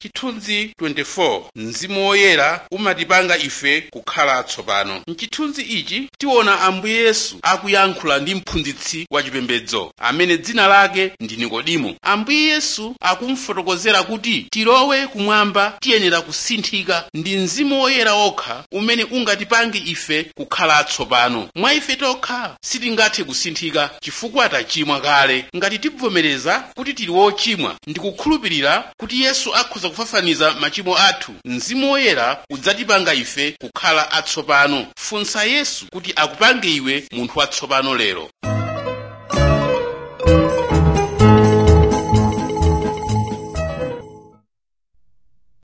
chithunzi 24 mzimu woyera umatipanga ife kukhala atsopano mchithunzi ichi tiona ambuye yesu akuyankhula ndi mphunzitsi wachipembedzo amene dzina lake ndi nikodimo ambuye yesu akumfotokozera kuti tilowe kumwamba tiyenera kusinthika ndi mzimu woyera okha umene ungatipange ife kukhala atsopano mwa ife tokha sitingathe kusinthika chifukwa tachimwa kale ngati tibvomereza kuti tili wochimwa ndi kukhulupirira kuti yesu akhoza kufafaniza machimo athu mzimu woyera udzatipanga ife kukhala atsopano funsa yesu kuti akupange iwe munthu watsopano lero